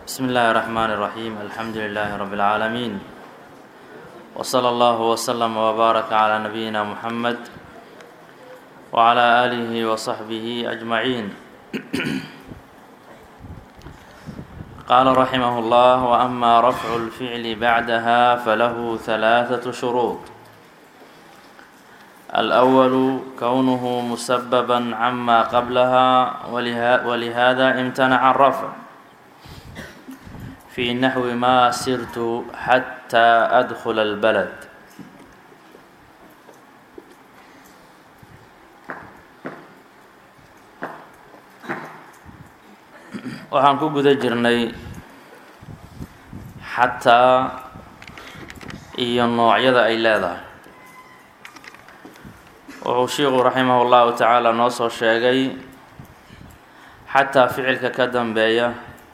بسم الله الرحمن الرحيم الحمد لله رب العالمين وصلى الله وسلم وبارك على نبينا محمد وعلى آله وصحبه أجمعين قال رحمه الله وأما رفع الفعل بعدها فله ثلاثة شروط الأول كونه مسببا عما قبلها ولها ولهذا امتنع الرفع في نحو ما سرت حتى أدخل البلد waxaan ku guda jirnay xataa iyo noocyada ay leedahay wuxuu shiiku raximah llahu tacaala noo soo sheegay xataa ficilka ka dambeeya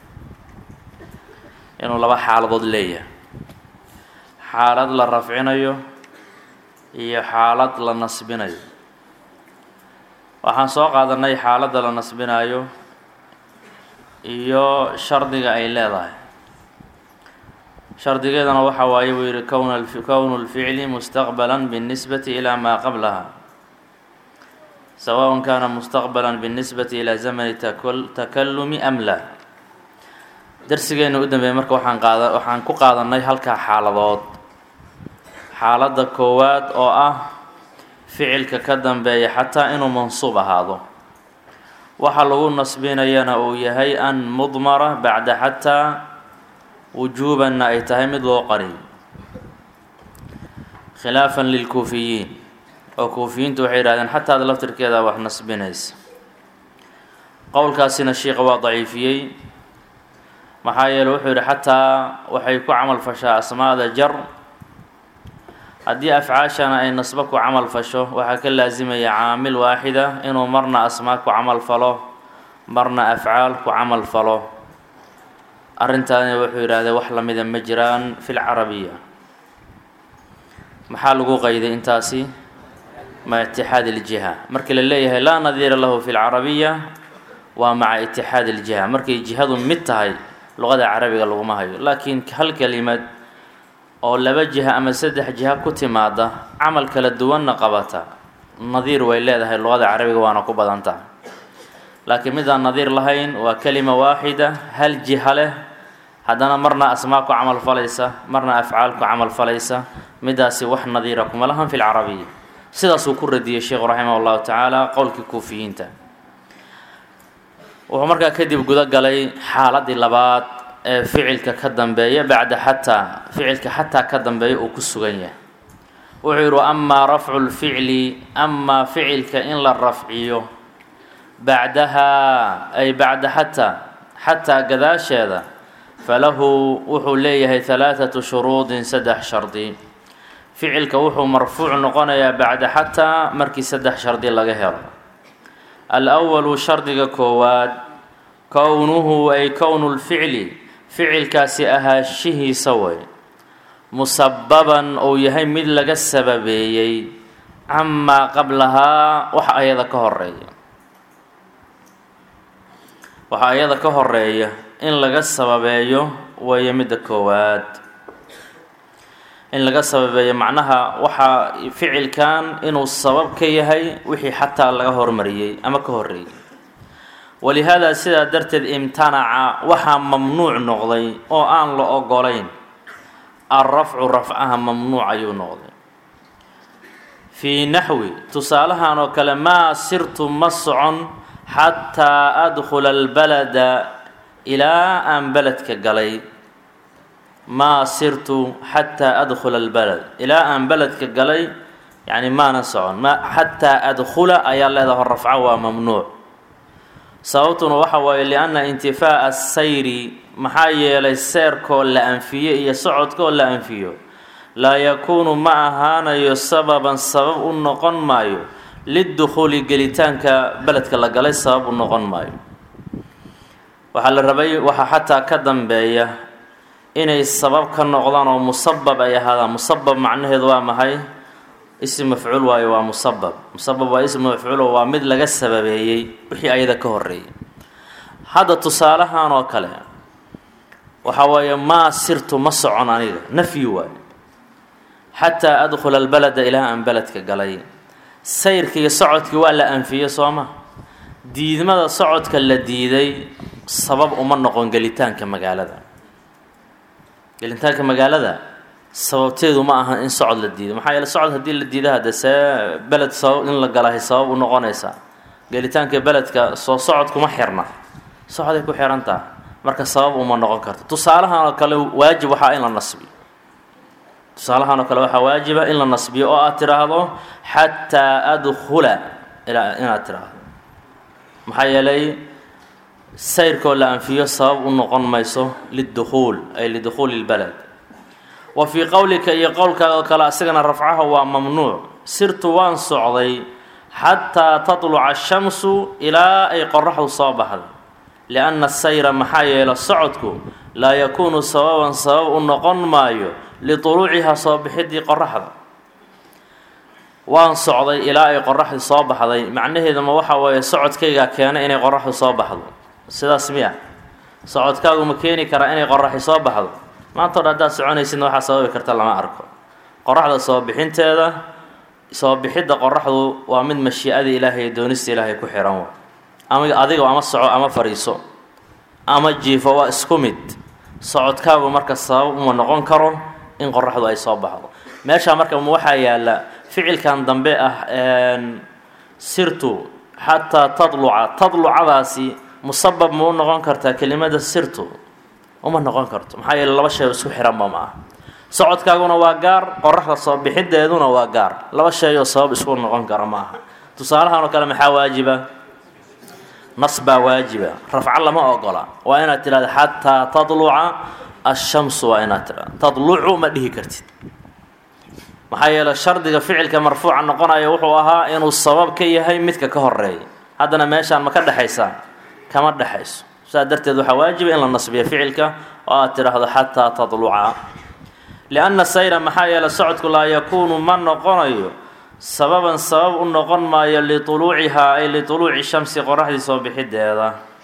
inuu laba xaaladood leeyahay xaalad la rafcinayo iyo xaalad la nasbinayo waxaan soo qaadanay xaaladda la nasbinayo iyo shardiga ay leedahay shardigeedana waxa waaye buu yihi kwn kownu lficli mustaqbala biاnnisbati ilaa maa qablaha sawaء kana mustaqbala biاnnisbati ilaa zamani takalumi am la darsigeena u dambeeyay marka waxaan qaada waxaan ku qaadanay halkaa xaaladood xaaladda koowaad oo ah ficilka ka dambeeya xataa inuu mansuub ahaado waxa lagu nasbinayana uu yahay an mudmara bacda xataa wujuubanna ay tahay mid loo qariyo khilaafan lilkuufiyiin oo kuufiyiintu waxay yihahdeen xataada laftirkeeda wax nasbinaysa qowlkaasina sheikha waa daciifiyey maxaa yeele wuxuu yihi xataa waxay ku camal fashaa asmaada jar haddii afcaashana ay nasbo ku camal fasho waxaa ka laasimaya caamil waaxida inuu marna asmaa ku camal falo marna afcaal ku camal falo arrintaani wuxuu yidhahdee wax lamida ma jiraan fi lcarabiya maxaa lagu qayday intaasi ma itixaad iljiha markii la leeyahay laa nadiira lahu fi lcarabiya waa maca itixaad iljiha markay jihadu mid tahay luqada carabiga laguma hayo laakiin hal kelimad oo laba jiha ama saddex jiha ku timaada camal kala duwanna qabata nadiir way leedahay luqada carabiga waana ku badan tahay laakiin midaan nadiir lahayn waa kelima waaxida hal jiha leh haddana marna asmaa ku camal falaysa marna afcaal ku camal falaysa midaasi wax nadiira kuma lahan fi lcarabiya sidaasuu ku radiyey sheikhu raximah llahu tacaala qowlkii kuufiyiinta wuxuu markaa kadib guda galay xaaladii labaad ee ficilka ka dambeeya bacda xataa ficilka xataa ka dambeeya uu ku sugan yahay wuxuu yihi amaa rafcu lficli amaa ficilka in la rafciyo bacdahaa ay bacda xataa xataa gadaasheeda falahu wuxuu leeyahay halaathatu shuruudin saddex shardi ficilka wuxuu marfuuc noqonayaa bacda xataa markii saddex shardi laga helo alwalu shardiga koowaad kownuhu ay kownu lficli ficilkaasi ahaashihiisa way musababan uu yahay mid laga sababeeyey camaa qablahaa waxa ayada ka horeeya waxa ayada ka horeeya in laga sababeeyo weeye midda koowaad in laga sababeeyo macnaha waxaa ficilkan inuu sabab ka yahay wixii xataa laga hormariyey ama ka horeeyey walihaada sidaa darteed imtanaca waxaa mamnuuc noqday oo aan la ogolayn alrafcu rafcaha mamnuuc ayuu noqday fii naxwi tusaalahan oo kale maa sirtu ma socon xataa adkhula albalada ilaa aan beledka galay maa sirtu xataa adkhula albalad ilaa aan beledka galay yacni maana socon ma xataa adkhula ayaa leedaha rafca waa mamnuuc sababtuna waxa waaye lianna intifaa'a asayri maxaa yeelay seerkoo la anfiyo iyo socodkoo la anfiyo laa yakuunu ma ahaanayo sababan sabab u noqon maayo lidukhuuli gelitaanka beledka la galay sabab u noqon maayo waxaa la rabay waxaa xataa ka dambeeya inay sabab ka noqdaan oo musabab ay ahaadaan musabab macnaheedu waa maxay ism mafcuul waayo waa musabab musabab waa ism mafcuulo waa mid laga sababeeyey wixii ayada ka horeeyay hadda tusaalahan oo kale waxaa weeye maa sirtu ma socon aniga nafyi waay xataa adkhula albalada ilaa aan beledka galay sayrkii socodkii waa la anfiyey soo ma diidmada socodka la diiday sabab uma noqon gelitaanka magaalada gelitaanka magaalada sababteedu ma aha in socod la diido maxaa yeele socod haddii la diida hadde see beled sabab in la galahay sabab u noqonaysaa gelitaanka beledka soo socod kuma xirna socoday ku xihan taha marka sabab uma noqon karto tusaalahan oo kale waajib waxaa in la nasbiyo tusaalahan oo kale waxaa waajiba in la nasbiyo oo aad tidhaahdo xataa adkhula inaad tidhaahdo maxaa yeelay sayrkoo la anfiyo sabab u noqon mayso lidukhuul ay lidukhuuli lbaled wa fii qowlika iyo qowlkaaga oo kale asigana rafcaha waa mamnuuc sirtu waan socday xataa tatluca ashamsu ilaa ay qoraxdu soo baxday lianna sayra maxaa yeele socodku laa yakuunu sababan sabab u noqon maayo lituluucihaa soo bixidii qoraxda waan socday ilaa ay qoraxdu soo baxday macnaheeduma waxa weeye socodkaygaa keenay inay qoraxdu soo baxdo sidaas miya socodkaagu ma keeni karaa inay qoraxi soo baxdo maantao dhan haddaad soconaysidna waxaa sababi karta lama arko qoraxda soo bixinteeda soo bixidda qoraxdu waa mid mashiicada ilaahay ee doonista ilaahay ku xihan wa ama adiga ama soco ama fariiso ama jiifo waa isku mid socodkaagu marka sabab uma noqon karo in qoraxdu ay soo baxdo meeshaa marka waxaa yaalla ficilkan dambe ah sirtu xataa tadluca tadlucadaasi musabab ma u noqon kartaa kelimada sirtu uma noqon karto maxaa yeele laba shay oo isku xihanba ma ah socodkaaguna waa gaar qoraxda soo bixideeduna waa gaar laba shay oo sabab isku noqon kara ma aha tusaalahan oo kale maxaa waajiba nas baa waajiba rafco lama ogola waa inaad tidhahda xataa tadluca ashamsu waa inaad tidhahda tadlucu ma dhihi kartid maxaa yeele shardiga ficilka marfuuca noqonaya wuxuu ahaa inuu sabab ka yahay midka ka horeeya haddana meeshaan ma ka dhexaysaa kama dhexayso saas darteed waxaa waajiba in la nasbiyo ficilka oo aad tidhaahdo xataa tadluca lianna sayra maxaa yeele socodku laa yakuunu ma noqonayo sababan sabab u noqon maayo lituluucihaa ay lituluuci shamsi qoraxdii soo bixideeda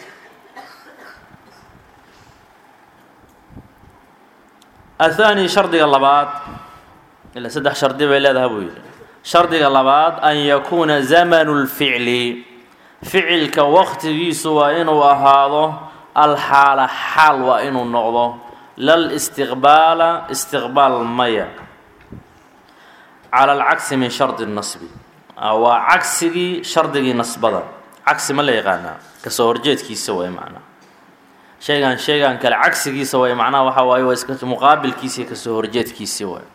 athaani shardiga labaad ilaa saddex shardi bay leedahay buu yidhi shardiga labaad an yakuuna zamanu lficli ficilka waqtigiisu waa inuu ahaado alxaala xaal waa inuu noqdo lal istiqbaala istiqbaal maya cala alcagsi min shardi nasbi waa cagsigii shardigii nasbada cagsi ma la yaqaanaa kasoo horjeedkiisa way macnaa shaygan shaygan kale cagsigiisa way macnaha waxaa waaye waa iska muqaabilkiisi kasoo horjeedkiisi waay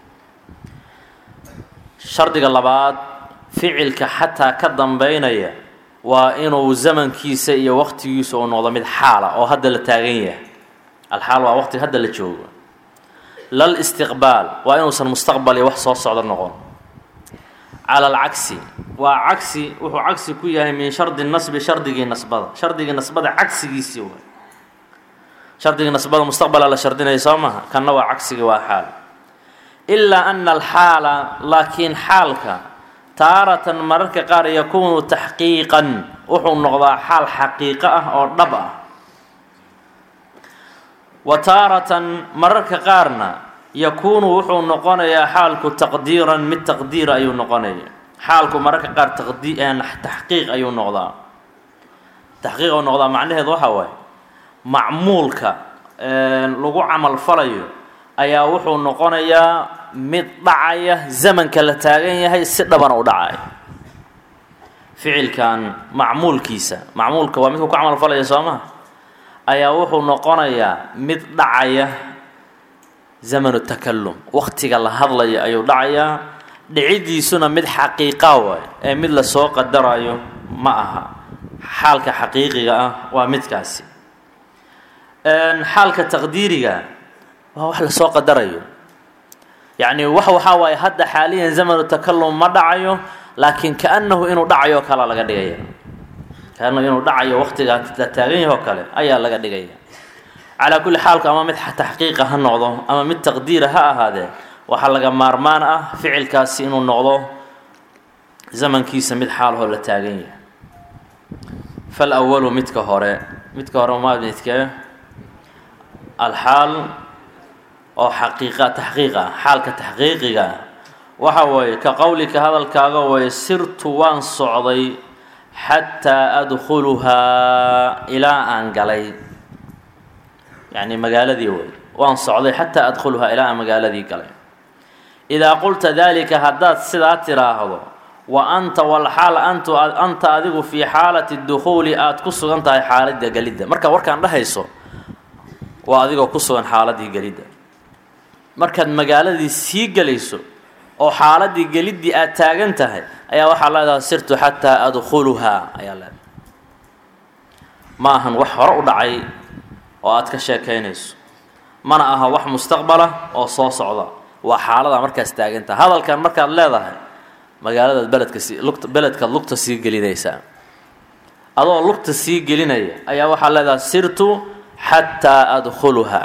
shardiga labaad ficilka xataa ka dambeynaya waa inuu zamankiisa iyo waqtigiisa uu noqdo mid xaala oo hadda la taagan yahay alxaal waa waqti hadda la joogo lal istiqbaal waa inuusan mustaqbal iyo wax soo socdo noqon cala alcagsi waa cagsi wuxuu cagsi ku yahay min shardi nasbi shardigii nasbada shardigii nasbada cagsigiisii waay shardigii nasbada mustaqbala la shardinaya soo maha kanna waa cagsigii waa xaal ilaa ana alxaala laakiin xaalka taaratan mararka qaar yakuunu taxqiiqan wuxuu noqdaa xaal xaqiiqo ah oo dhab ah wa taaratan mararka qaarna yakuunu wuxuu noqonayaa xaalku taqdiiran mid taqdiira ayuu noqonaya xaalku mararka qaar taqdi taxqiiq ayuu noqdaa taxqiiq ayuu noqdaa macnaheedu waxaa waaye macmuulka lagu camal falayo ayaa wuxuu noqonayaa mid dhacaya zamanka la taagan yahay si dhabana u dhacaya ficilkan macmuulkiisa macmuulka waa midku ku camal falaya soo maha ayaa wuxuu noqonayaa mid dhacaya zamanu takalum waqtiga la hadlaya ayuu dhacayaa dhicidiisuna mid xaqiiqa waay ee mid lasoo qadarayo ma aha xaalka xaqiiqiga ah waa midkaasi xaalka taqdiiriga waa wax lasoo qadarayo yacni wax waxaa waaye hadda xaaliyan zamanu takalum ma dhacayo laakiin kaanahu inuu dhacayo oo kalea laga dhigaya kaanahu inuu dhacayo waqtiga la taagan yaho kale ayaa laga dhigaya calaa kulli xaalku ama mid taxqiiqa ha noqdo ama mid taqdiira ha ahaadee waxaa laga maarmaan ah ficilkaasi inuu noqdo zamankiisa mid xaalahoo la taagan yahay fal awalu midka hore midka hore maa midkee alxaal oo xaqiiqa taxqiiq ah xaalka taxqiiqiga ah waxa weeye ka qowlika hadalkaaga weeye sirtu waan socday xataa adkhuluhaa ilaa aan galay yacni magaaladii wey waan socday xataa adkhuluhaa ilaa aan magaaladii galay idaa qulta dalika haddaad sidaa tiraahdo wa anta walxaal antu anta adigu fii xaalati dukhuuli aada ku sugan tahay xaaladda gelidda marka warkaan dhahayso waa adigoo ku sugan xaaladii gelidda markaad magaaladii sii gelayso oo xaaladii geliddii aada taagan tahay ayaa waxaa leedahay sirtu xataa adkhuluhaa ayaa leedahay ma ahan wax hore u dhacay oo aada ka sheekaynayso mana aha wax mustaqbala oo soo socda waa xaalada markaas taagan tahay hadalkan markaad leedahay magaaladaad beledka sii lugta beledkaad lugta sii gelinaysaa adoo lugta sii gelinaya ayaa waxaa leedahay sirtu xataa adkhuluhaa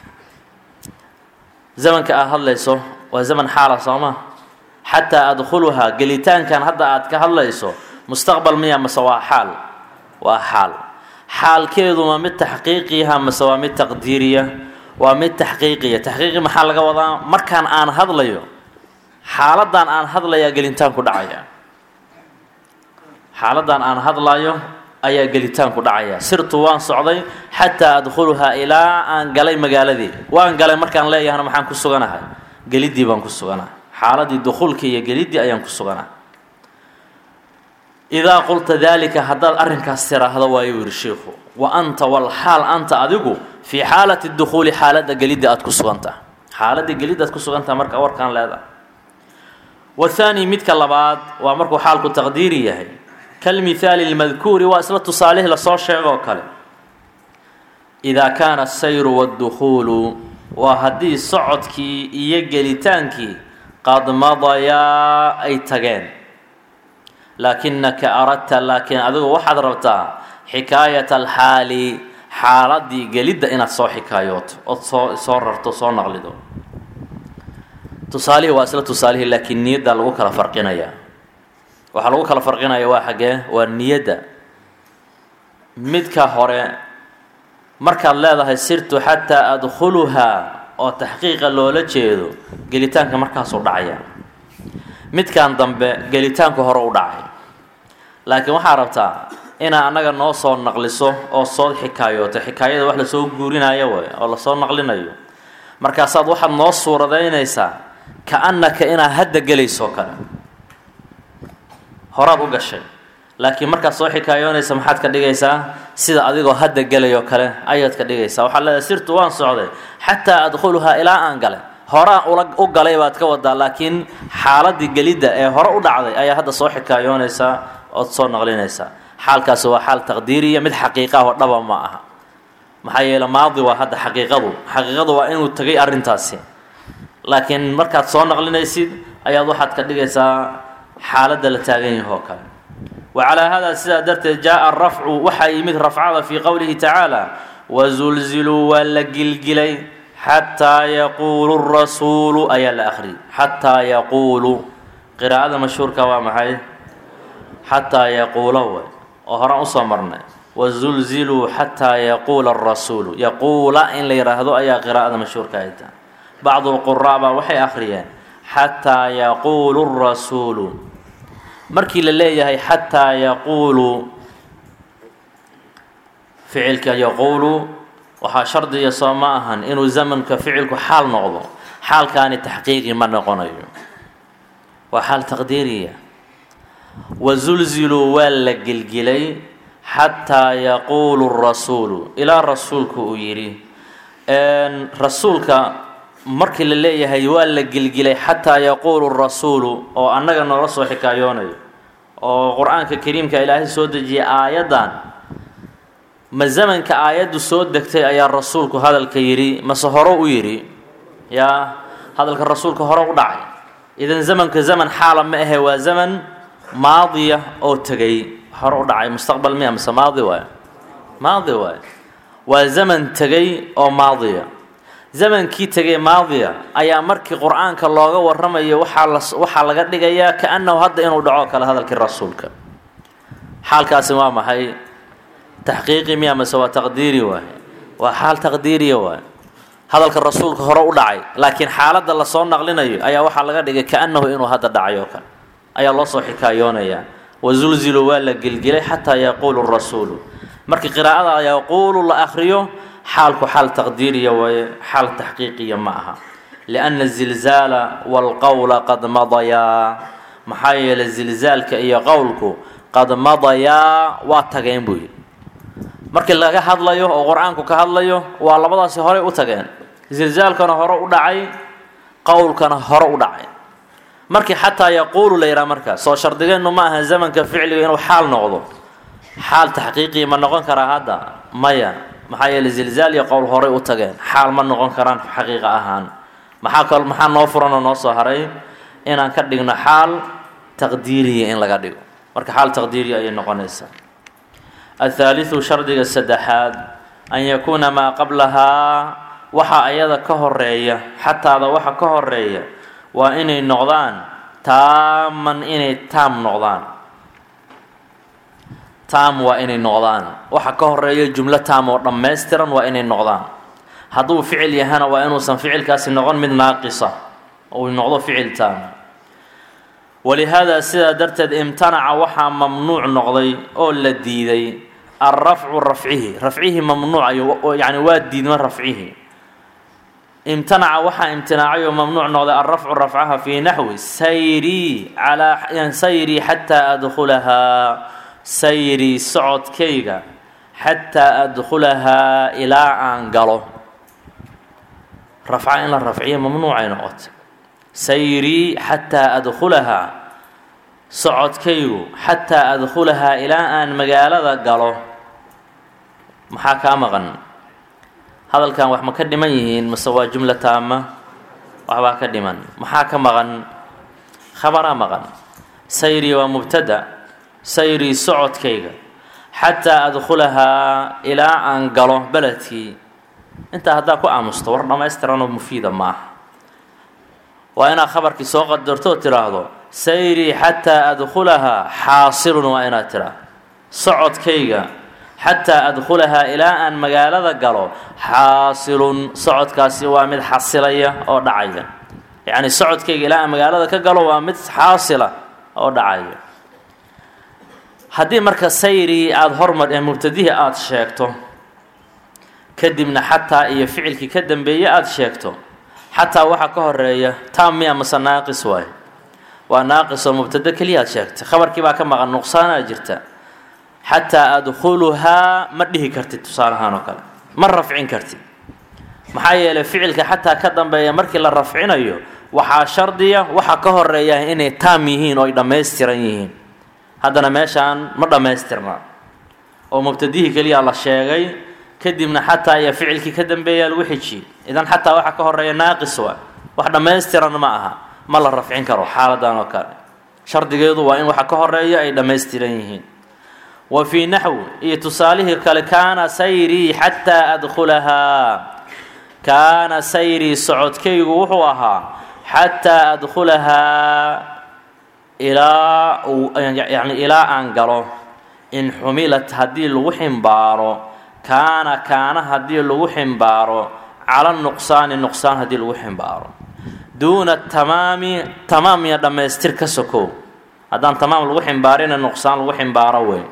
zamanka aad hadlayso waa zaman xaala sooma xataa adkhuluhaa gelitaankan hadda aad ka hadlayso mustaqbal miya mase waa xaal waa xaal xaalkeedu ma mid taxqiiqiyaha mase waa mid taqdiiriya waa mid taxqiiqiya taxqiiqi maxaa laga wadaa markaan aan hadlayo xaaladan aan hadlayaa gelitaanku dhacaya xaaladan aan hadlayo ayaa gelitaanku dhacaya sirtu waan socday xataa adkhuluhaa ilaa aan galay magaaladii waan galay markaan leeyahana maxaan ku suganahay geliddii baan ku suganahay xaaladii dukhuulkii iyo geliddii ayaan ku suganahay idaa qulta daalika haddaad arrinkaas tiraahdo waayuu yihi shiikhu wa anta walxaal anta adigu fii xaalati dukhuuli xaaladda gelidda aada ku sugantaha xaaladii gelidda aad ku sugantaha marka warkaan leedahay wathaani midka labaad waa markuu xaalku taqdiiri yahay kalmithaali lmadkuuri waa isla tusaalihii lasoo sheegoo kale idaa kaana asayru waddukhuulu waa haddii socodkii iyo gelitaankii qad madayaa ay tageen laakinaka aradta laakiin adigu waxaad rabtaa xikaayata alxaali xaaladii gelidda inaad soo xikaayooto ood soo soo rarto soo naqlido tusaalihii waa isla tusaalihii laakiin niyadda lagu kala farqinayaa waxaa lagu kala farqinaya waa xaggee waa niyadda midka hore markaad leedahay sirtu xataa adkhuluhaa oo taxqiiqa loola jeedo gelitaanka markaasuu dhacaya midkan dambe gelitaanku hore u dhacay laakiin waxaa rabtaa inaa annaga noo soo naqliso oo soo xikaayooto xikaayada wax lasoo guurinayo way oo lasoo naqlinayo markaasaad waxaad noo suuradaynaysaa ka-annaka inaad hadda gelayso kale horaad u gashay laakiin markaad soo xikaayoonaysa maxaad ka dhigaysaa sida adigoo hadda gelayoo kale ayaad ka dhigaysaa waxaad leedahay sirtu waan socday xataa adkhuluhaa ilaa aan galay horaan ula u galay baad ka wadaa laakiin xaaladii gelidda ee hore u dhacday ayaa hadda soo xikaayoonaysaa ood soo naqlinaysaa xaalkaasi waa xaal taqdiiriya mid xaqiiqah oo dhaba ma aha maxaa yeele maadi waa hadda xaqiiqadu xaqiiqadu waa inuu tegay arrintaasi laakiin markaad soo naqlinaysid ayaad waxaad ka dhigaysaa xaaladda la taagan yaho oo kale wa calaa haadaa sidaa darteed jaa-a arafcu waxaa yimid rafcada fii qowlihi tacaala wasulziluu waa la gilgilay xataa yaquulu rasuulu ayaa la akhriyay xataa yaquulu qiraa'ada mashhuurka waa maxay xataa yaquula way oo horaan usoo marnay wazulziluu xataa yaquula arasuulu yaquula in la yidhaahdo ayaa qiraa'ada mashhuurka ay tahay bacdu lquraa baa waxay akhriyeen xataa yaquulu rasuulu markii la leeyahay xataa yaquulu ficilka yaquulu waxaa shardiya soo ma ahan inuu zamanka ficilku xaal noqdo xaalkaani taxqiiqi ma noqonayo waa xaal taqdiiriya wazulziluu waa la gilgilay xataa yaquulu rasuulu ilaa rasuulku uu yidhi rasuulka markii la leeyahay waa la gilgilay xataa yaquulu rasuulu oo annaga noola soo xikaayoonayo oo qur-aanka kariimka ilaahay soo dejiyay aayaddan ma zamanka aayaddu soo degtay ayaa rasuulku hadalka yidhi mase hore u yidhi yaa hadalka rasuulka hore u dhacay idan zamanka zaman xaala ma ahe waa zaman maadiya oo tegay hore u dhacay mustaqbal miya mase maadi waay maadi waay waa zaman tegay oo maadiya zamankii tegay maadiya ayaa markii qur-aanka looga warramayo waxaa la waxaa laga dhigayaa ka-annahu hadda inuu dhaco kale hadalkii rasuulka xaalkaasi waa maxay taxqiiqi miya mase waa taqdiiri waay waa xaal taqdiiriya waay hadalka rasuulka hore u dhacay laakiin xaaladda lasoo naqlinayo ayaa waxaa laga dhigay kaannahu inuu hadda dhacay oo kale ayaa loo soo xikaayoonayaa wazulzilu waa la gelgelay xataa yaquulu rasuulu markii qiraa'ada yaquulu la akhriyo xaalku xaal taqdiiriya waaye xaal taxqiiqiya ma aha lianna zilzaala walqowla qad madayaa maxaa yeelay zilzaalka iyo qowlku qad madayaa waa tageen buu yidhi markii laga hadlayo oo qur-aanku ka hadlayo waa labadaasi horey u tageen zilzaalkana hore u dhacay qowlkana hore u dhacay markii xataa yaquulu la yidhaha markaas soo shardigeennu ma aha zamanka ficliga inuu xaal noqdo xaal taxqiiqiya ma noqon karaa hadda maya maxaa yeeley zilzaal iyo qowl horey u tageen xaal ma noqon karaan xaqiiqa ahaan maxaa kal maxaa noo furanoo noo soo haray inaan ka dhigno xaal taqdiiriya in laga dhigo marka xaal taqdiiriya ayay noqonaysaa athaalidu shardiga saddexaad an yakuuna maa qablahaa waxa ayada ka horeeya xataada waxa ka horeeya waa inay noqdaan taaman inay taam noqdaan taam waa inay noqdaan waxa ka horeeya jumlo taam oo dhammaystiran waa inay noqdaan hadduu ficil yahana waa inuusan ficilkaasi noqon mid naaqisa uu noqdo ficil taam walihaada sidaa darteed imtanaca waxaa mamnuuc noqday oo la diiday alrafcu rafcihi rafcihi mamnuuc yani waa diidma rafcihi imtanaca waxaa imtinaacay oo mamnuuc noqday alrafcu rafcaha fii naxwi sayrii calaa sayrii xataa adkhulahaa sayrii socodkayga xataa adkhulahaa ilaa aan galo rafca in la rafciyo mamnuucay noqotay sayrii xataa adkhulahaa socodkaygu xataa adkhulahaa ilaa aan magaalada galo maxaa kaa maqan hadalkan wax ma ka dhiman yihiin mase waa jumla taama waxbaa ka dhiman maxaa ka maqan khabaraa maqan sayrii waa mubtada sayrii socodkayga xataa adkhulahaa ilaa aan galo beledkii intaa haddaa ku aamusto war dhammaystiranoo mufiida ma aha waa inaad khabarkii soo qadarto oo tidhaahdo sayrii xataa adkhulahaa xaasilun waa inaad tidhaahdo socodkayga xataa adkhulahaa ilaa aan magaalada galo xaasilun socodkaasi waa mid xasilaya oo dhacaya yacni socodkayga ilaa aan magaalada ka galo waa mid xaasila oo dhacaya haddii marka sayrii aada hormar ee mubtadihii aada sheegto kadibna xataa iyo ficilkii ka dambeeye aada sheegto xataa waxaa ka horeeya taam miya mase naaqis waay waa naaqis oo mubtado keliya aad sheegtay khabarkii baa ka maqan nuqsaanaa jirta xataa adkhuluhaa ma dhihi kartid tusaalahaan oo kale ma rafcin kartid maxaa yeelay ficilka xataa ka dambeeya markii la rafcinayo waxaa shardiya waxa ka horeeya inay taam yihiin oo ay dhammaystiran yihiin haddana meeshaan ma dhammaystirna oo mubtadihii keliya la sheegay kadibna xataa iyo ficilkii ka dambeeyaa lagu xijiyey idan xataa waxa ka horeeya naaqis waa wax dhammaystiran ma aha ma la rafcin karo xaaladan oo kale shardigeedu waa in waxa ka horeeya ay dhammaystiran yihiin wa fii naxwi iyo tusaalihii kale kaana sayrii xataa adkhulahaa kaana sayrii socodkaygu wuxuu ahaa xataa adkhulahaa ilaa yani ilaa aan galo in xumilat haddii lagu ximbaaro kaana kaana haddii lagu ximbaaro cala nuqsaani nuqsaan haddii lagu ximbaaro duuna tamaami tamaam iyo dhammaystir ka sokow haddaan tamaam lagu ximbaarina nuqsaan lagu ximbaaro wey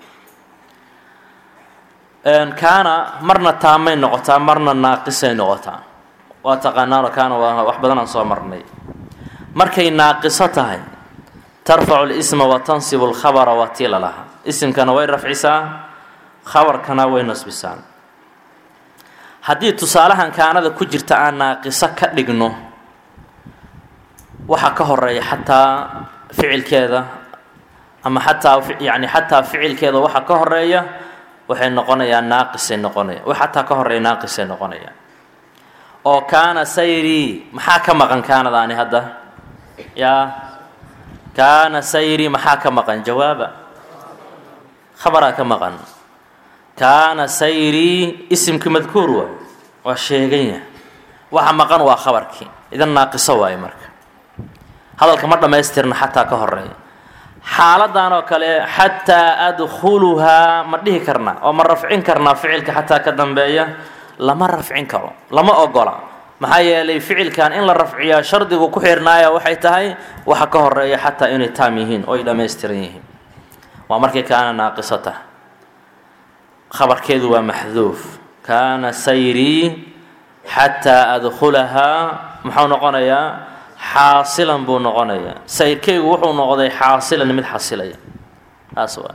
kaana marna taamay noqotaa marna naaqisay noqotaa waa taqaanaano kaana waa wax badan aan soo marnay markay naaqiso tahay tarfacu lisma wa tansibu lkhabara waa tii lalahaa isimkana way rafcisaa khabarkana way nasbisaan haddii tusaalahan kaanada ku jirta aan naaqiso ka dhigno waxaa ka horeeya xataa ficilkeeda ama xataa yani xataa ficilkeeda waxa ka horeeya waxay noqonayaan naaqisay noqonaya wax xataa ka horeeya naaqisay noqonayaan oo kaana sayrii maxaa ka maqan kaanadaani hadda yaa kaana sayrii maxaa ka maqan jawaaba khabaraa ka maqan kaana sayrii isimkii madkuur waay waa sheeganya waxa maqan waa khabarkii idan naaqiso waaye marka hadalka ma dhammaystirna xataa ka horeeya xaaladan oo kale xataa adkhuluhaa ma dhihi karna oo ma rafcin karnaa ficilka xataa ka dambeeya lama rafcin karo lama ogola maxaa yeelay ficilkan in la rafciyaa shardigu ku xirnaaya waxay tahay waxa ka horeeya xataa inay taam yihiin oo ay dhammaystiran yihiin waa markii kaana naaqisata khabarkeedu waa maxduuf kaana sayrii xataa adkhulahaa muxuu noqonayaa xaasilan buu noqonayaa sayrkeygu wuxuu noqday xaasilan mid xasilaya taas waa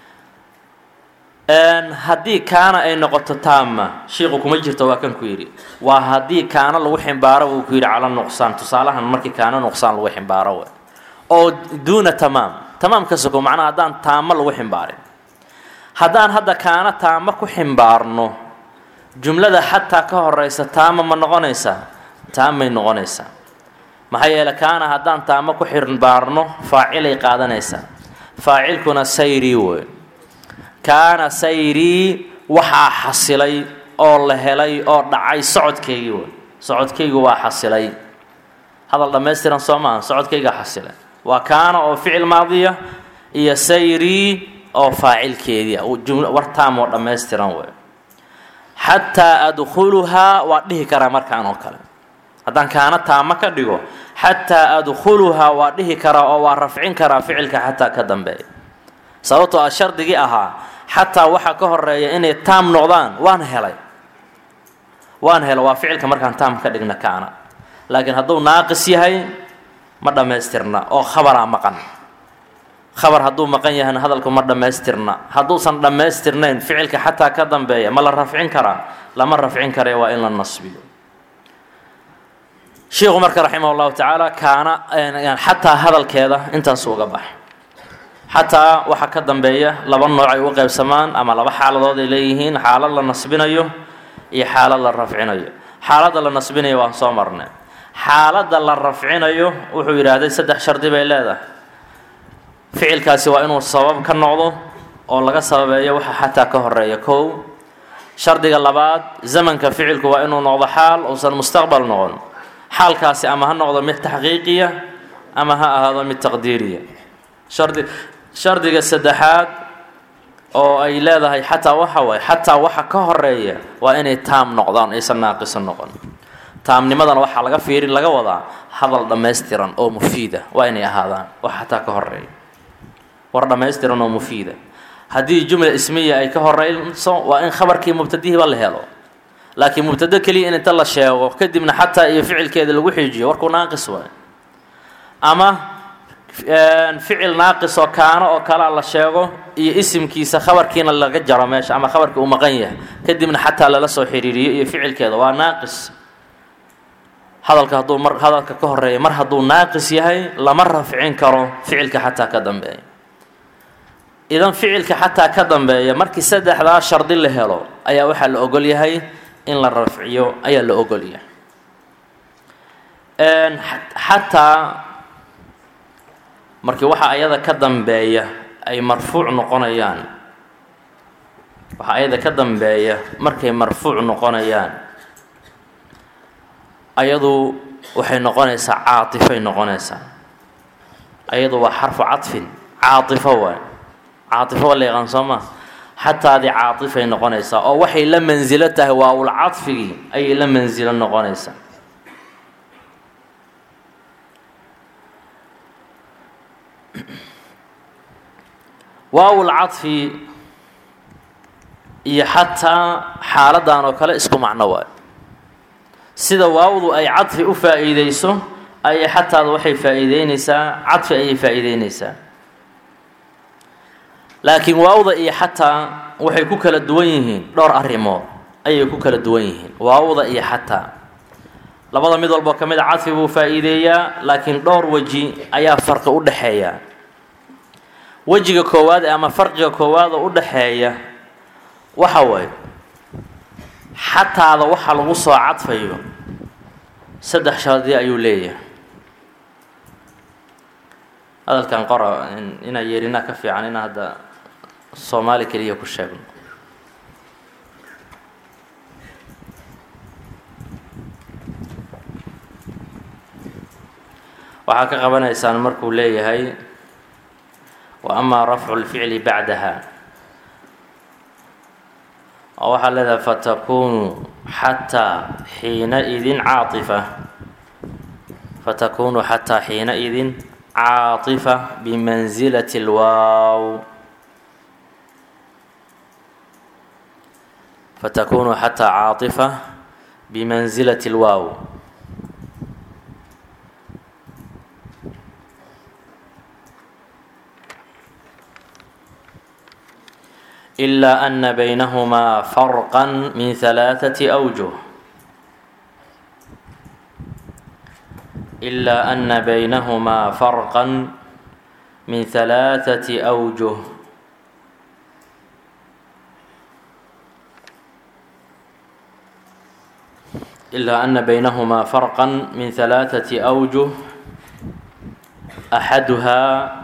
haddii kaana ay noqoto taama shiiku kuma jirto waa kan ku yidhi waa haddii kaana lagu ximbaaro buu ku yidhi cala nuqsaan tusaalahan markii kaana nuqsaan lagu ximbaaro we oo duuna tamaam tamaam ka soko macnaha haddaan taamo lagu ximbaarin haddaan hadda kaana taamo ku ximbaarno jumlada xataa ka horeysa taama ma noqonaysaa taamay noqonaysaa maxaa yeele kaana haddaan taamo ku ximbaarno faacilay qaadanaysaa faacilkuna sayrii wey kaana sayrii waxaa xasilay oo la helay oo dhacay socodkaygii wey socodkaygu waa xasilay hadal dhammaystiran soo maaha socodkayga xasilay waa kaana oo ficil maadiya iyo sayrii oo faacilkeedii war taam oo dhammaystiran wey xataa adkhuluhaa waa dhihi karaa markaan oo kale haddaan kaana taamo ka dhigo xataa adkhuluhaa waa dhihi karaa oo waa rafcin karaa ficilka xataa ka dambeeya sababtoo a shardigii ahaa xataa waxaa ka horeeya inay taam noqdaan waan helay waan helo waa ficilka markaan taam ka dhigna kaana laakiin hadduu naaqis yahay ma dhammaystirna oo khabaraa maqan khabar hadduu maqan yahayna hadalku ma dhammaystirna hadduusan dhammaystirnayn ficilka xataa ka dambeeya ma la rafcin karaa lama rafcin kare waa in la nasbiyo shiikhu marka raximah llahu tacaala kaana xataa hadalkeeda intaasu uga bax xataa waxaa ka dambeeya laba nooc ay u qaybsamaan ama laba xaaladood ay leeyihiin xaalad la nasbinayo iyo xaalad la rafcinayo xaaladda la nasbinayo waan soo marnay xaaladda la rafcinayo wuxuu yidhaahday saddex shardi bay leedahay ficilkaasi waa inuu sabab ka noqdo oo laga sababeeyo waxa xataa ka horeeya kow shardiga labaad zamanka ficilku waa inuu noqdo xaal uusan mustaqbal noqon xaalkaasi ama ha noqdo mid taxqiiqiya ama ha ahaado mid taqdiiriya shardi shardiga saddexaad oo ay leedahay xataa waxa waaye xataa waxa ka horeeya waa inay taam noqdaan aysan naaqiso noqon taamnimadana waxaa laga fiirin laga wadaa hadal dhammaystiran oo mufiida waa inay ahaadaan wax xataa ka horeeya war dhammaystiran oo mufiida haddii jumla ismiya ay ka horeyso waa in khabarkii mubtadihiiba la helo laakiin mubtado keliya in inta la sheego kadibna xataa iyo ficilkeeda lagu xiijiyo warkuu naaqis waay ama ficil naaqis oo kaano oo kalea la sheego iyo isimkiisa khabarkiina laga jaro meesha ama khabarkii uu maqan yahay kadibna xataa lala soo xiriiriyo iyo ficilkeeda waa naaqis hadalka hadduu mar hadalka ka horeeya mar hadduu naaqis yahay lama rafcin karo ficilka xataa ka dambeeya idan ficilka xataa ka dambeeya markii saddexdaa shardi la helo ayaa waxaa la ogol yahay in la rafciyo ayaa la ogol yahay xataa markii waxa ayada ka dambeeya ay marfuuc noqonayaan waxa ayada ka dambeeya markay marfuuc noqonayaan ayadu waxay noqonaysaa caatifay noqonaysaa ayadu waa xarfu cadfin caatifo waay caatifo waa la yaqaan soo maa xataadii caatifay noqonaysaa oo waxay la mansilo tahay waawul cadfigii ayay la mansilo noqonaysaa waawul cadfi iyo xataa xaaladan oo kale isku macno waayo sida waawdu ay cadfi u faa-iideyso ayay xataada waxay faa-iideyneysaa cadfi ayay faa-iideyneysaa laakiin waawda iyo xataa waxay ku kala duwan yihiin dhowr arrimood ayay ku kala duwan yihiin waawda iyo xataa labada mid walboo ka mid a cadfi buu faa-iideeyaa laakiin dhowr weji ayaa farqi u dhexeeya wejiga koowaad ama farqiga koowaad oo u dhexeeya waxa waaye xataada waxa lagu soo cadfayo saddex shardi ayuu leeyahay hadalkan qora inaa yeerinaa ka fiican inaa hadda soomaali keliya ku sheegno waxaa ka qabanaysaan markuu leeyahay wa amaa rafcu lficli bacdaha oo waxaa leedahay fatakunu xataa xiinaidin caaifa fatakunu xataa xiinaidin caaifa bimansilati lwaaw fatakunu xataa caaifa bimansilati lwaaw إلا أن بينهما فرقا من ثلاثة أوجه إلا أن بينهما فرقا من ثلاثة أوجه إلا أن بينهما فرقا من ثلاثة أوجه أحدها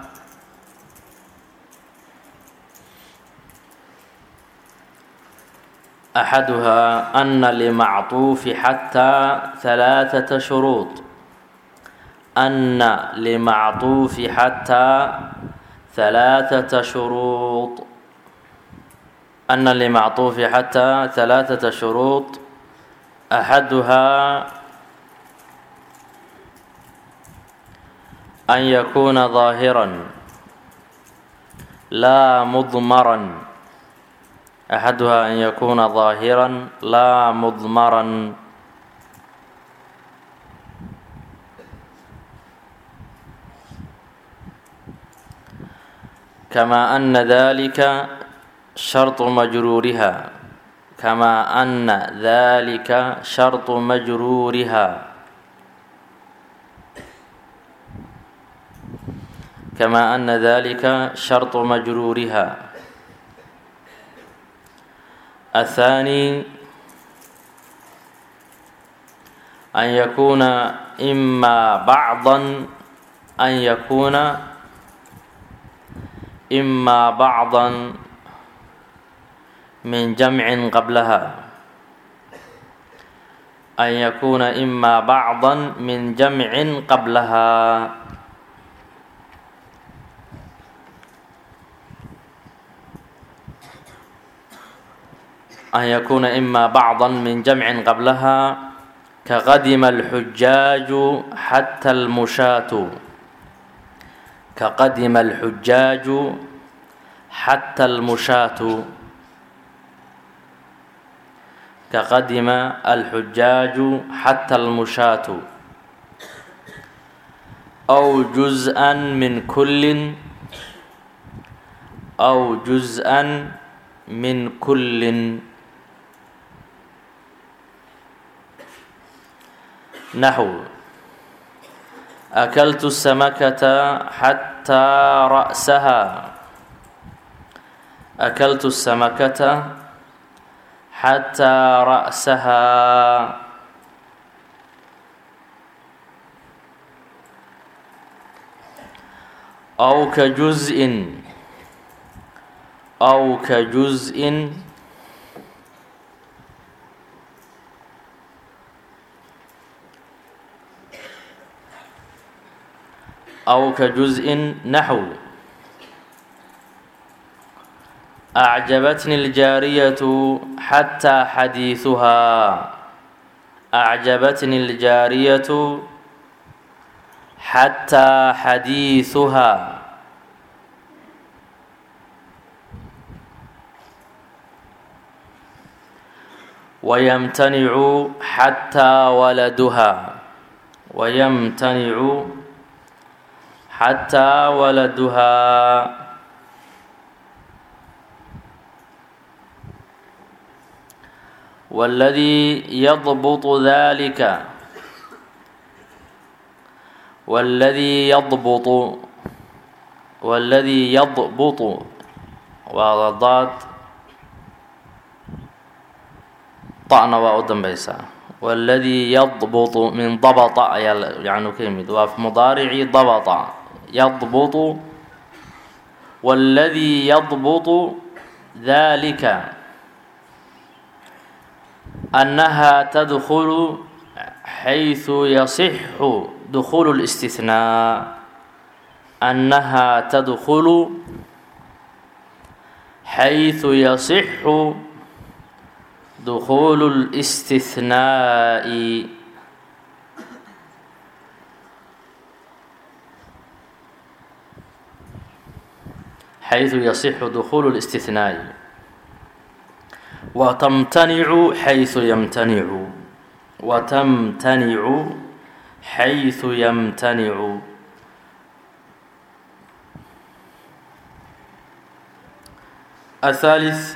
أحدها أن لمعطوف حتى ثلاثة شروط أن لمعطوف حتى ثلاثة شروط أن لمعطوف حتى ثلاثة شروط أحدها أن يكون ظاهرا لا مضمرا أحدها أن يكون ظاهرا لا مضمرا كما أن ذلك شرط مجرورها كما أن ذلك شرط مجرورها كما أن ذلك شرط مجرورها الثاني أن يكون إما بعضا أن يكون إما بعضا من جمع قبلها أن يكون إما بعضا من جمع قبلها أن يكون إما بعضا من جمع قبلها كقدم الحجاج حتى المشاة كقدم الحجاج حتى المشاة كقدم الحجاج حتى المشاة أو جزءا من كل أو جزءا من كل نحو أكلت السمكة حتى رأسها أكلت السمكة حتى رأسها أو كجزء أو كجزء أو كجزء نحو أعجبتني الجارية حتى حديثها أعجبتني الجارية حتى حديثها ويمتنع حتى ولدها ويمتنع حتى ولدها والذي يضبط ذلك والذي يضبط والذي يضبط وضاد طعنا وأدن بيسا والذي يضبط من ضبط يعني كلمة وفي مضارع ضبط يضبط والذي يضبط ذلك أنها تدخل حيث يصح دخول الاستثناء أنها تدخل حيث يصح dukhuulu اlاstithnaaءi xayثu yasixu dukhuulu الاstithnaaءi watamtanicu xayثu yamtanicu watamtanicu xayثu yamtanicu الثالث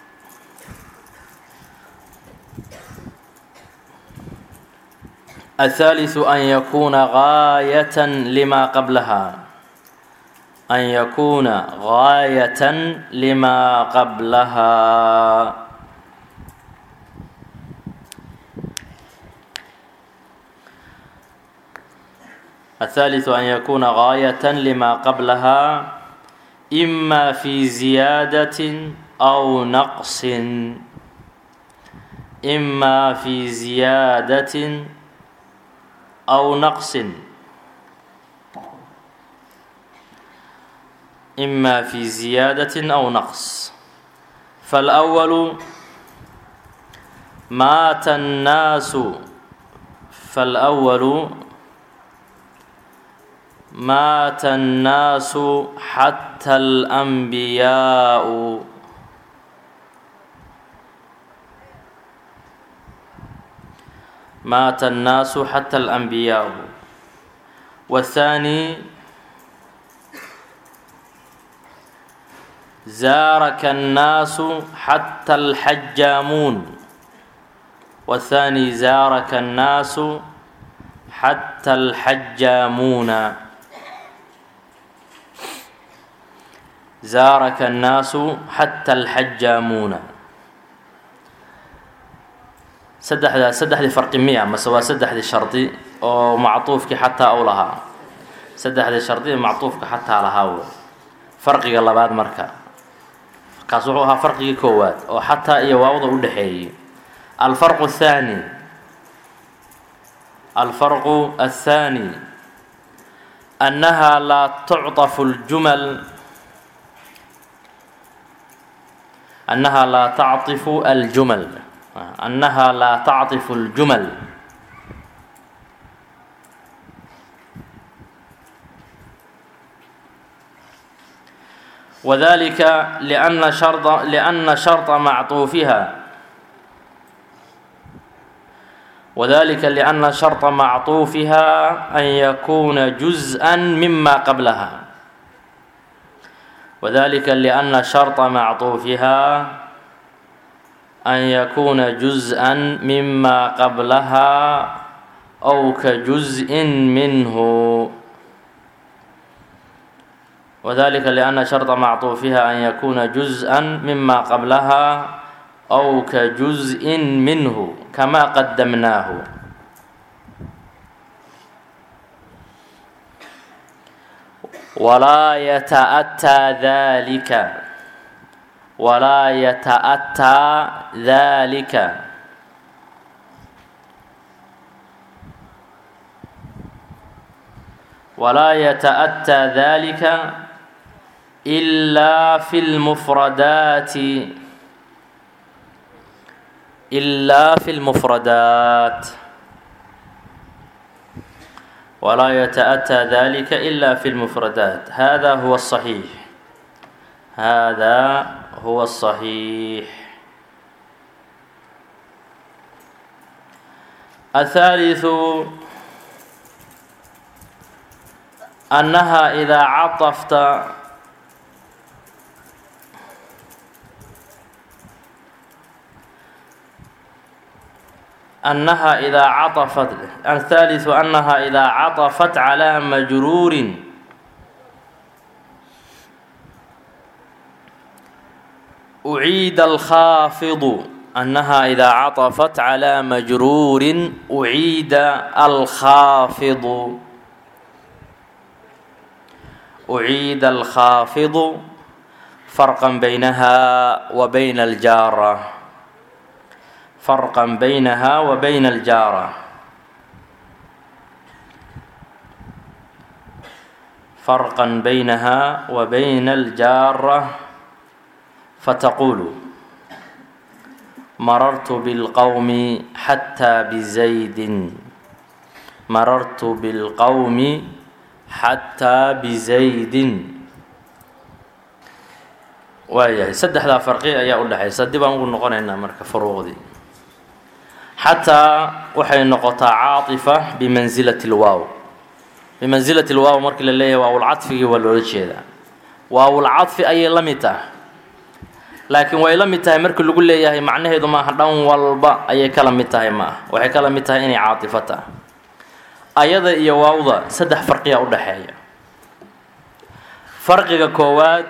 الثالث أن يكون غاية لما قبلها أن يكون غاية لما قبلها الثالث أن يكون غاية لما قبلها إما في زيادة أو نقص إما في زيادة أو نقص إما في زيادة أو نقص فالأول مات الناس فالأول مات الناس حتى الأنبياء مات الناس حتى الأنبياء والثاني زارك الناس حتى الحجامون والثاني زارك الناس حتى الحجامون زارك الناس حتى الحجامون saddexdaa saddexdii farqi miya mase waa saddexdii shardi oo mactuufkii xataa u lahaa saddexdii shardi ee mactuufka xataa lahaa wey farqiga labaad marka kaas wuxuu ahaa farqigii koowaad oo xataa iyo waawda u dhexeeyey alfarqu athaani alfarqu athaani annaha laa tucطafu ljumal annaha laa tacطifu aljumal أنها لا تعطف الجمل وذلك لأن شرط لأن شرط معطوفها وذلك لأن شرط معطوفها أن يكون جزءا مما قبلها وذلك لأن شرط معطوفها أن يكون جزءا مما قبلها أو كجزء منه وذلك لأن شرط معطوفها أن يكون جزءا مما قبلها أو كجزء منه كما قدمناه ولا يتأتى ذلك ولا يتأتى ذلك ولا يتأتى ذلك إلا في المفردات إلا في المفردات ولا يتأتى ذلك إلا في المفردات هذا هو الصحيح هذا هو الصحيح الثالث أنها إذا عطفت أنها إذا عطفت الثالث أنها إذا عطفت على مجرور أعيد الخافض أنها إذا عطفت على مجرور أعيد الخافض أعيد الخافض فرقا بينها وبين الجارة فرقا بينها وبين الجارة فرقا بينها وبين الجارة فتقول marartu bilqowmi xataa bizaydin marartu bilqowmi xataa bizaydin waayahay saddexdaa farqi ayaa u dhexaysa dib aan ugu noqonaynaa marka furuuqdii xataa waxay noqotaa caaifa bimansilati lwaaw bimansilati lwaaw markii la leeyahay waawulcadfigii waa loola jeedaa waawulcadfi ayay la mid tahay laakiin way la mid tahay markii lagu leeyahay macnaheedu maaha dhan walba ayay kala mid tahay ma ah waxay kala mid tahay inay caatifo tahay ayada iyo waawda saddex farqiya u dhexeeya farqiga koowaad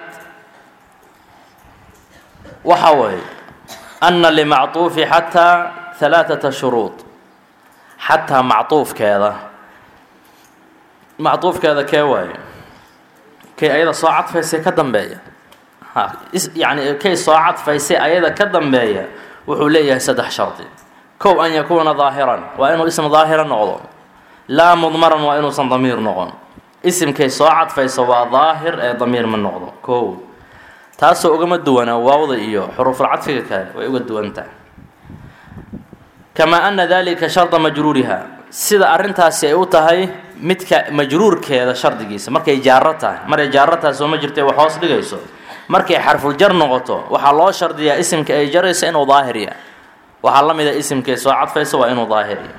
waxa weeye anna limactuufi xataa halaaثata shuruud xataa mactuufkeeda mactuufkeeda kee waaye kay ayada soo cadfaysay ka dambeeya yani kay soo cadfaysay ayada ka dambeeya wuxuu leeyahay saddex shardi kow an yakuuna daahiran waa inuu ism daahira noqdo laa mudmaran waa inuusan damiir noqon isimkay soo cadfayso waa daahir ee damiir ma noqdo kow taasoo ugama duwanaa waawda iyo xuruufulcadfiga kale way uga duwan tahay kamaa ana dalika sharda majruuriha sida arrintaasi ay u tahay midka majruurkeeda shardigiisa markay jaaro tahay maray jaaro tahay sooma jirta wax hoos dhigayso markay xarfuljar noqoto waxaa loo shardiyaa isimka ay jarayso inuu daahirya waxaa la mida isimkay soo cadfayso waa inuu daahirya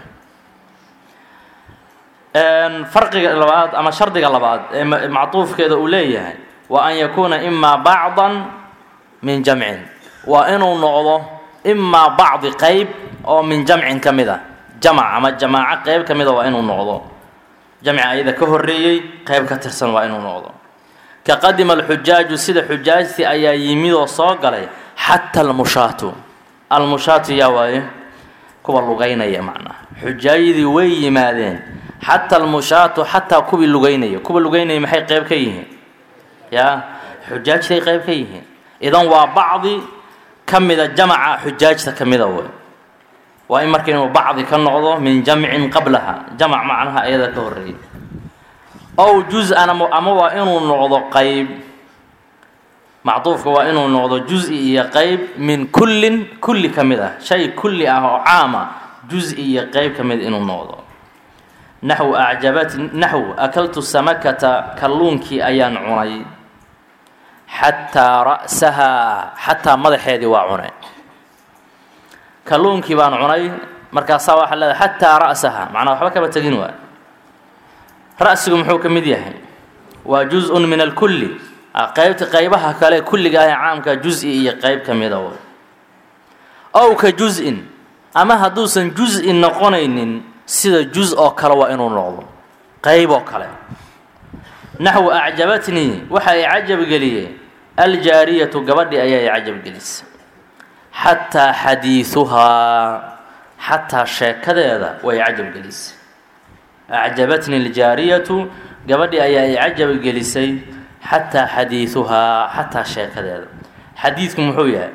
farqiga labaad ama shardiga labaad ee mactuufkeeda uu leeyahay wa an yakuuna imaa bacdan min jamcin waa inuu noqdo imaa bacdi qeyb oo min jamcin ka mid a jamac ama jamaaco qeyb ka mida waa inuu noqdo jamci ayada ka horeeyey qeyb ka tirsan waa inuu noqdo ka qadima alxujaaju sida xujaajtii ayaa yimidoo soo galay xata almushaatu almushaatu yaa waaye kuwa lugaynaya macnaha xujaayadii way yimaadeen xata almushaatu xataa kuwii lugaynaya kuwa lugaynaya maxay qeyb ka yihiin yaa xujaajtay qeyb ka yihiin idan waa bacdi ka mida jamaca xujaajta ka mida wey waa in marka inuu bacdi ka noqdo min jamcin qablaha jamac macnaha ayada ka horeeyay ow juz-an ama waa inuu noqdo qeyb macduufka waa inuu noqdo juz-i iyo qeyb min kullin kulli ka mid ah shay kulli ah oo caama juz-i iyo qeyb ka mid inuu noqdo naxw acjabat naxw akaltu samakata kalluunkii ayaan cunay xataa ra'sahaa xataa madaxeedii waa cunay kalluunkii baan cunay markaasaa waxaa leedahay xataa ra'saha macnaa waxba kama tegin waa ra'sigu muxuu ka mid yahay waa juz-un min alkulli qeybta qeybaha kale kulliga ah ee caamka juz-i iyo qeyb ka mida w ow ka juz-in ama hadduusan juz-i noqonaynin sida juz oo kale waa inuu noqdo qeyb oo kale naxwu acjabatnii waxa ay cajabgeliyey aljaariyatu gabadhii ayaa ay cajabgelisay xataa xadiiduhaa xataa sheekadeeda way cajabgelisay acjabatni aljaariyatu gabadhii ayaa ay cajabgelisay xataa xadiiduhaa xataa sheekadeeda xadiidku muxuu yahay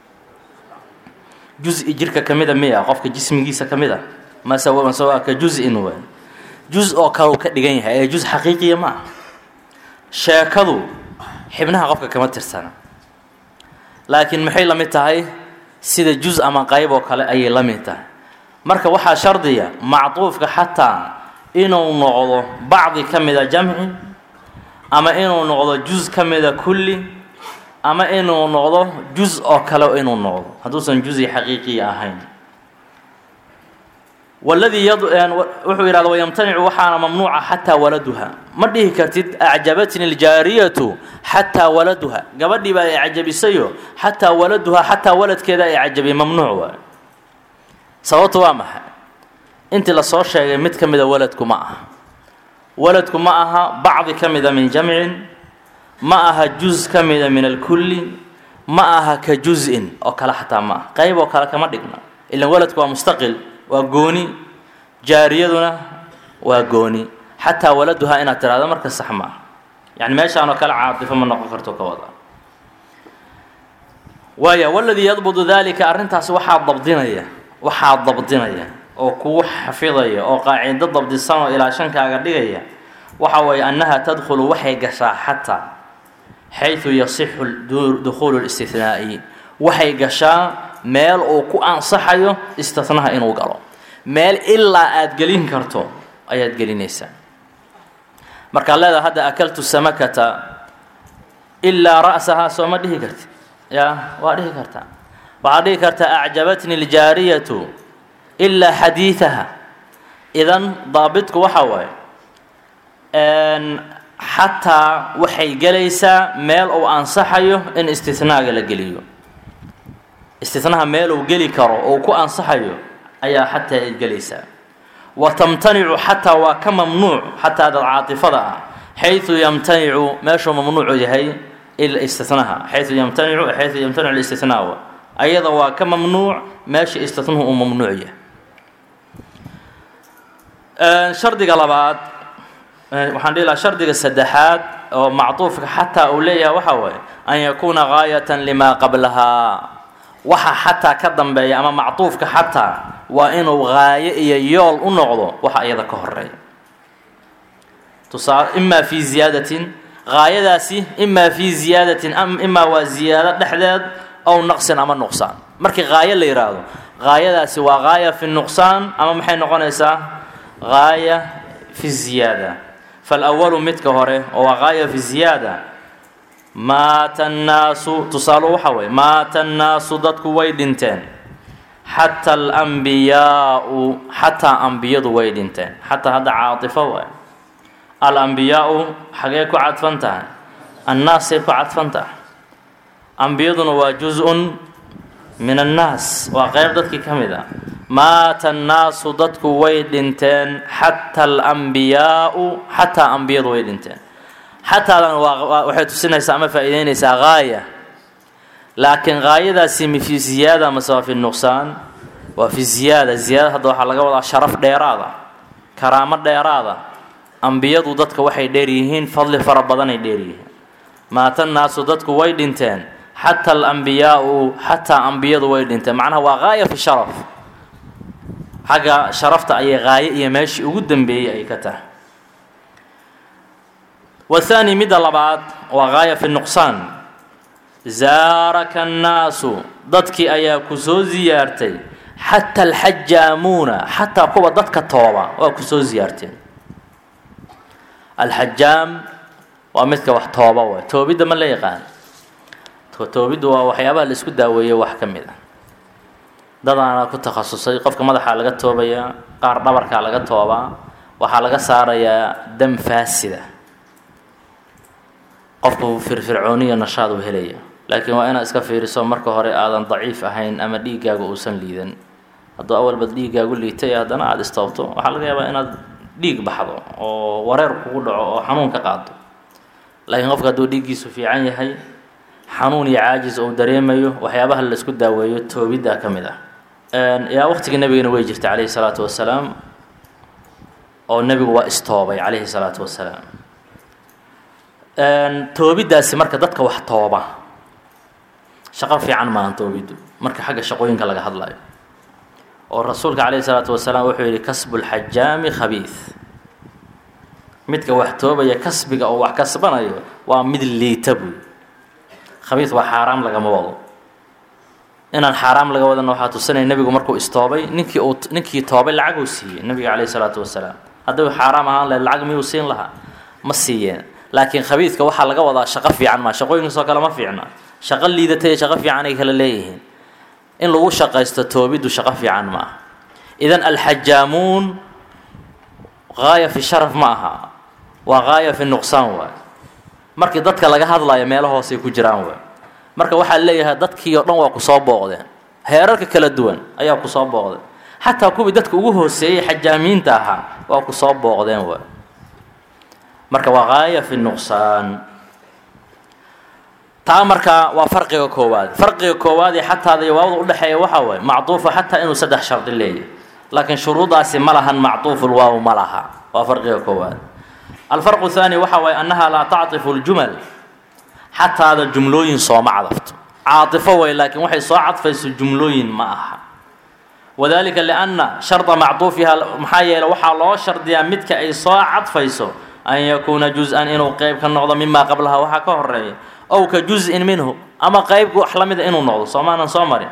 juz-i jirka ka mida miya qofka jismigiisa ka mid a mase mase waa ka juz-in wey juz oo kale uu ka dhigan yahay ee juz xaqiiqiya ma ah sheekadu xibnaha qofka kama tirsana laakiin maxay la mid tahay sida juz ama qayb oo kale ayay la mid tahay marka waxaa shardiya macduufka xataa inuu noqdo bacdi ka mida jamci ama inuu noqdo juz ka mida kulli ama inuu noqdo juz oo kale inuu noqdo hadduusan juzi xaqiiqiya ahayn waladii wuxuu yidhahda wayamtanicu waxaana mamnuuca xataa waladuha ma dhihi kartid acjabatni aljaariyatu xataa waladuha gabadhii baa ay cajabisayo xataa waladuha xataa waladkeeda ay cajabiyay mamnuuc waay sababtu waa maxay intii lasoo sheegay mid ka mida waladku ma aha waladku ma aha bacdi ka mida min jamcin ma aha juz ka mida min alkulli ma aha ka juz-in oo kale xataa ma aha qayb oo kale kama dhigna ilan waladku waa mustaqil waa gooni jaariyaduna waa gooni xataa waladuhaa inaad tiraahdo marka sax ma ah yani meeshaanoo kale caatifo ma noqon karto ka wada waaya waladii yadbudu dalika arrintaas waxaa dabdinaya waxaa dabdinaya oo kugu xafidaya oo qaacido dabdisan oo ilaa shankaaga dhigaya waxa weeye annaha tadkhulu waxay gashaa xataa xayثu yasixu dukhuulu اlاstinaa'i waxay gashaa meel uu ku ansaxayo istinaha inuu galo meel ilaa aada gelin karto ayaad gelinaysaa markaad leedaha hadda akaltu samakata ilaa ra'sahaa soo ma dhihi karti ya waa dhihi kartaa waxaad dhihi kartaa acjabatni ljaariyatu ilaa xadiidaha idan daabitku waxa waaye xataa waxay gelaysaa meel uu ansaxayo in istinaaga la geliyo istinaha meel uu geli karo oo ku ansaxayo ayaa xataa ay gelaysaa wa tamtanicu xataa waa ka mamnuuc xataa dad caatifada ah xayu yamtanicu meeshuu mamnuucu yahay istinaha xayu yamtanicu xayu yamtanicu listinaa ayada waa ka mamnuuc meesha istinuhu uu mamnuuc yahay shardiga labaad waxaan dhihi lahaa shardiga saddexaad oo macduufka xataa uu leeyahay waxaa waaye an yakuuna gaayatan limaa qablahaa waxa xataa ka dambeeya ama macduufka xataa waa inuu gaayo iyo yool u noqdo waxa iyada ka horeeya tusaa imaa fii ziyaadatin gaayadaasi imaa fii ziyaadatin imaa waa ziyaado dhexdeed ow naqsin ama nuqsaan markii gaayo la yidhaahdo gaayadaasi waa gaaya fi nuqsaan ama maxay noqonaysaa gaaya fi ziyaada falwalu midka hore oo waa gaaya fi ziyaada maata annaasu tusaalu waxa weye maata annaasu dadku way dhinteen xataa alambiyaau xataa ambiyadu way dhinteen xataa hadda caatifo waay alambiyaau xagee ku cadfan tahay annaasay ku cadfan tahay ambiyaduna waa juz-un min annaas waa qeyb dadkii ka mid ah maata annaasu dadku way dhinteen xataa alambiyaau xataa ambiyadu way dhinteen xataadan waa waxay tusinaysaa ama faa'iideynaysaa gaaya laakiin gaayadaasi mi fi ziyaada mase waa fi nuqsaan waa fi ziyaada ziyaada hadda waxaa laga wadaa sharaf dheeraada karaamo dheeraada ambiyadu dadka waxay dheer yihiin fadli fara badanay dheer yihiin maata annaasu dadku way dhinteen xataa alambiyaau xataa ambiyadu way dhinteen macnaha waa gaaya fi sharaf xagga sharafta ayay gaayo iyo meeshii ugu dambeeyey ay ka tahay wathaani midda labaad waa gaaya fi nuqsaan zaaraka annaasu dadkii ayaa ku soo siyaartay xataa alxajaamuuna xataa kuwa dadka tooba waa ku soo siyaarteen alxajaam waa midka wax tooba waay toobidda ma la yaqaan toobiddu waa waxyaabaha la isku daaweeyo wax ka mid a dadaana ku takhasusay qofka madaxaa laga toobayaa qaar dhabarkaa laga toobaa waxaa laga saarayaa dam faasida qofku firfircooniyo nashaad uu helaya laakiin waa inaad iska fiiriso marka hore aadan daciif ahayn ama dhiiggaaga uusan liidan hadduu awalba dhiiggaagu liitay haddana aada istoobto waxaa laga yaabaa inaad dhiig baxdo oo wareer kugu dhaco oo xanuun ka qaado laakiin qofka hadduu dhiiggiisu fiican yahay xanuun iyo caajis uu dareemayo waxyaabaha la isku daaweeyo toobiddaa ka mid ah yaa waqtigii nebigana way jirta calayhi salaatu wasalaam oo nebigu waa istoobay calayhi salaatu wasalaam toobiddaasi marka dadka wax tooba shaqo fiican maahan toobiddu marka xagga shaqooyinka laga hadlayo oo rasuulka calayhi salaatu wasalaam wuxuu yidhi kasbulxajaami khabiid midka wax toobaya kasbiga oo wax kasbanayo waa mid liita buy khabiid waa xaaraam lagama wado inaan xaaraam laga wadana waxaa tusinaya nebigu markuu istoobay ninkii uu ninkii toobay lacag uu siiyey nebiga calayhi salaatu wasalaam hadduu xaaraam ahaan lahayd lacag miyuu siin lahaa ma siiyeen laakiin khabiidka waxaa laga wadaa shaqo fiican maa shaqooyinkaasoo kale ma fiicna shaqo liidata iyo shaqo fiican ay kala leeyihiin in lagu shaqaysto toobiddu shaqo fiican ma aha idan alxajaamuun gaaya fi sharaf ma aha waa gaaya fi nuqsaan waay markii dadka laga hadlayo meelo hoosay ku jiraan waay marka waxaa leeyahay dadkii oo dhan waa kusoo booqdeen heerarka kala duwan ayaa kusoo booqdeen xataa kuwii dadka ugu hooseeyey xajaamiinta ahaa waa kusoo booqdeen waay marka waa gaaya fi nuqsaan taa marka waa farqiga koowaad farqiga koowaad ee xataada iyo waawda udhexeeya waxaa waaye macduufa xataa inuu saddex shardi leeyahy laakiin shuruudaasi ma lahan macduuful waaw ma laha waa farqiga koowaad alfarqu thaani waxa waaye annaha laa tactifu ljumal xataada jumlooyin sooma cadafto caatifo way laakiin waxay soo cadfayso jumlooyin ma aha wadalika lianna sharda macduufiha maxaa yeele waxaa loo shardiyaa midka ay soo cadfayso an yakuuna juz-an inuu qeyb ka noqdo mimaa qablaha waxaa ka horeeya ow ka juz-in minhu ama qeyb wax la mida inuu noqdo soomaanan soo marin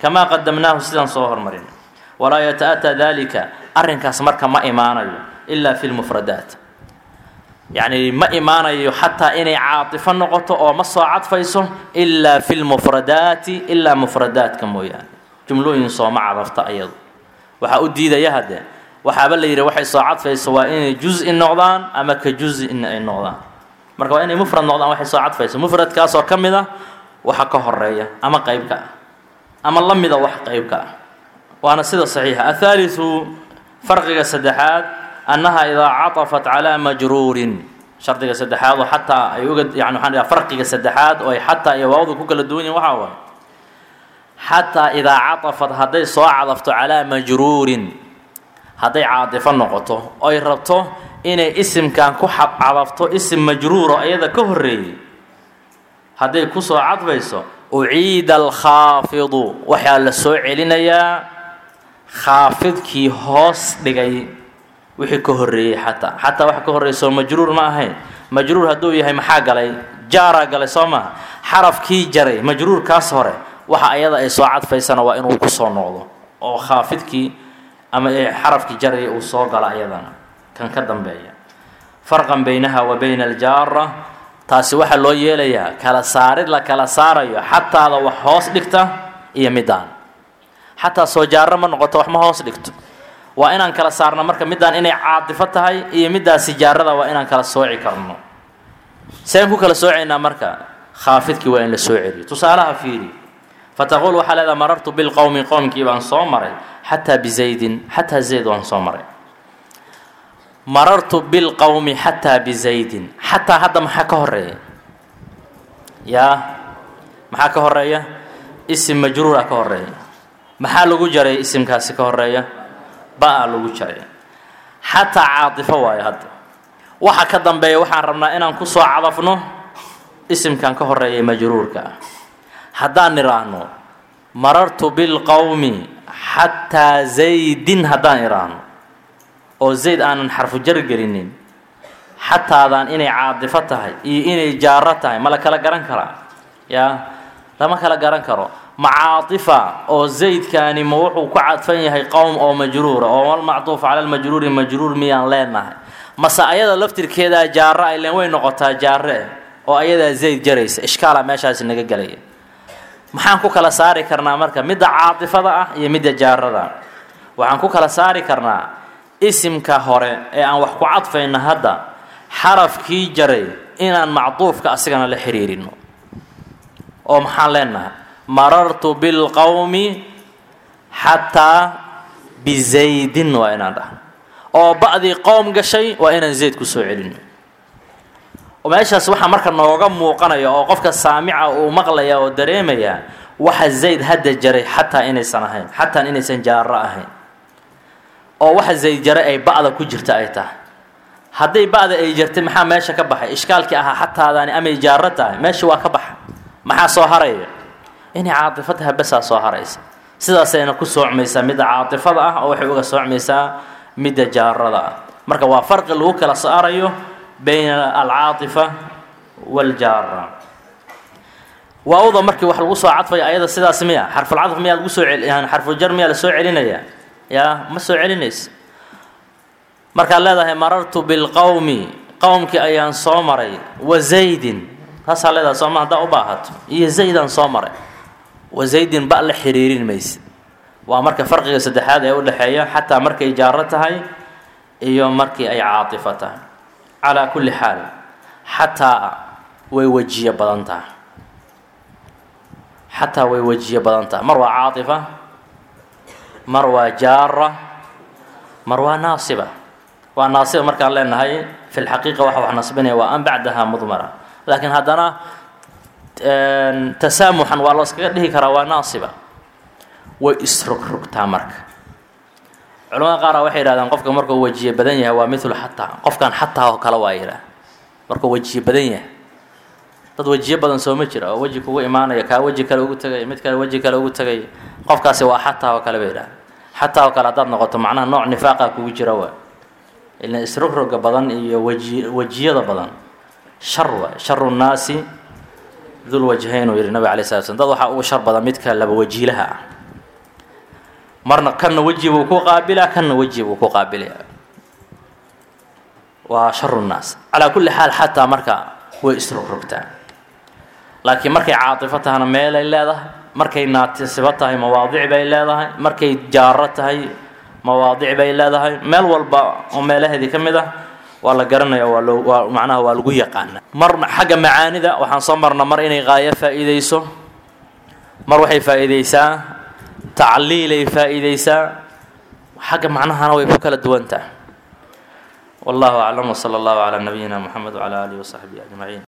kamaa qadamnaahu sidaan soo hormarin walaa yata-ataa dalika arrinkaas marka ma imaanayo ilaa fi lmufradaat yacni ma imaanayo xataa inay caatifo noqoto oo ma soo cadfayso ilaa fi lmufradaati ilaa mufradaadka mooyaane jumlooyin sooma cadafta ayadu waxaa u diidaya hadde waxaaba la yidhi waxay soo cadfayso waa inay juz-i noqdaan ama ka juz-in ay noqdaan marka waa inay mufrad noqdaan waxay soo cadfayso mufradkaasoo ka mid ah waxa ka horeeya ama qeybka ah ama la mida wax qeybka ah waana sida saxiixa athaaliu farqiga saddexaad annaha idaa catafat calaa majruurin shardiga saddexaad oo xataa ay uga yani waxaan dhaha farqiga saddexaad oo ay xataa iyo waawda ku kala duwan yihin waxaa waaye xataa idaa catafat hadday soo cadafto calaa majruurin hadday caatifo noqoto oy rabto inay isimkan ku cadafto isim majruuro iyada ka horreeyey hadday kusoo cadfayso uciida alkhaafidu waxaa la soo celinayaa khaafidkii hoos dhigay wixii ka horreeyey xataa xataa waxa ka horreysoo majruur ma ahayn majruur hadduu yahay maxaa galay jaaraa galay soo maha xarafkii jaray majruurkaas hore waxa ayada ay soo cadfaysana waa inuu kusoo noqdo oo khaafidkii ama xarafkii jaraya uu soo galo ayadana kan ka dambeeya farqan baynaha wa bayna aljaara taasi waxaa loo yeelayaa kala saarid la kala saarayo xataada wax hoos dhigta iyo midaan xataa soo jaaro ma noqoto wax ma hoos dhigto waa inaan kala saarno marka midaan inay caatifo tahay iyo middaasi jaarada waa inaan kala sooci karno seen ku kala soocaynaa marka khaafidkii waa in la soo celiyo tusaalaha fiiri fataquul waxaa leedaha marartu bilqowmi qowmkii baan soo maray xataa bizaydin xataa zayd waan soo maray marartu bilqowmi xataa bizaydin xataa hadda maxaa ka horeeya yaa maxaa ka horeeya isim majruura ka horeeya maxaa lagu jaray isimkaasi ka horeeya ba-a lagu jaray xataa caatifo waayo hadda waxa ka dambeeya waxaan rabnaa inaan ku soo cadafno isimkan ka horeeya majruurka ah haddaan idhaahno marartu bilqowmi xataa zaydin haddaan idhaahno oo zayd aanan xarfu jar gelinin xataadaan inay caadifo tahay iyo inay jaaro tahay ma la kala garan karaa yaa lama kala garan karo ma caatifa oo zaydkaani ma wuxuu ku cadfan yahay qowm oo majruura oo walmacduuf cala lmajruuri majruur miyaan leenahay mase ayada laftirkeedaa jaaro ay leen way noqotaa jaare oo ayadaa zayd jaraysa ishkaala meeshaasi naga gelaya maxaan ku kala saari karnaa marka midda caatifada ah iyo midda jaarada waxaan ku kala saari karnaa isimka hore ee aan wax ku cadfayno hadda xarafkii jaray inaan macduufka asigana la xiriirino oo maxaan leenahay marartu bilqowmi xataa bizaydin waa inaan dhahno oo ba'dii qowm gashay waa inaan zayd ku soo celino meeshaas waxaa marka nooga muuqanaya oo qofka saamica uu maqlaya oo dareemaya waxa zayd hadda jaray xataa inaysan ahayn xataa inaysan jaaro ahayn oo waxa zayd jaray ay ba'da ku jirta ay tahay hadday ba'da ay jirtay maxaa meesha ka baxay ishkaalkii ahaa xataadaani amay jaaro tahay meesha waa ka baxa maxaa soo haraya inay caatifo tahay basaa soo haraysa sidaasayna ku soocmaysaa midda caatifada ah oo waxay uga soocmaysaa midda jaarada ah marka waa farqi lagu kala saarayo bayna alcaatifa waljaara waawda markii wax lagu soo cadfaya ayada sidaas miya xarfulcadf miyaa lagu soo celi xarfuljar miyaa la soo celinaya yaa ma soo celinaysa markaad leedahay marartu bilqowmi qowmkii ayaan soo maray wa zaydin taasaa leedahay sooma haddaa u baahato iyo zaydaan soo maray wa zaydin ba la xiriirin mayse waa marka farqiga saddexaad ee u dhexeeya xataa markay jaaro tahay iyo markii ay caatifo tahay calaa kulli xaal xataa way wejiyo badan tahay xataa way wejiyo badan tahay mar waa caatifa mar waa jaara mar waa naasiba waa naasiba markaan leenahay fi lxaqiiqa waxa wax nasbinaya waa an bacdaha mudmara laakiin haddana tasaamuxan waa looskaga dhihi karaa waa naasiba way isrogrogtaa marka culamada qaara waxay yidhahdeen qofka markuu wejiye badan yahay waa milu xataa qofkan xataa oo kale waa yidhaah markuu wejiye badan yahay dad wejiye badan soo ma jira oo weji kugu imaanaya kaa weji kale ugu tegaya mid kale weji kale ugu tegaya qofkaasi waa xataa oo kale ba yidhaah xataa oo kale haddaad noqoto macnaha nooc nifaaqa kugu jira waa ilan isrogroga badan iyo weji wejiyada badan shar waay sharu nnaasi dul wajhayn uu yidhi nabig alay slat slam dad waxaa ugu shar badan midka laba wajiilaha ah marna kanna weji buu ku qaabilaa kanna weji buu ku qaabilaya waa sharu nnaas calaa kulli xaal xataa marka way isrogrogtaan laakiin markay caatifo tahana meelay leedahay markay naatisibo tahay mawaadic bay leedahay markay jaaro tahay mawaadic bay leedahay meel walba oo meelaheedii ka mid ah waa la garanaya waa loo waa macnaha waa lagu yaqaana mar xagga macaanida waxaan soo marna mar inay qaayo faa'iideyso mar waxay faa'iideysaa tacliilay faa'iideysaa xagga macnahana way ku kala duwan tahay wallahu aclam wsala allahu calaa nabiyina moxamed wcala aalihi wasaxbihi ajmaciin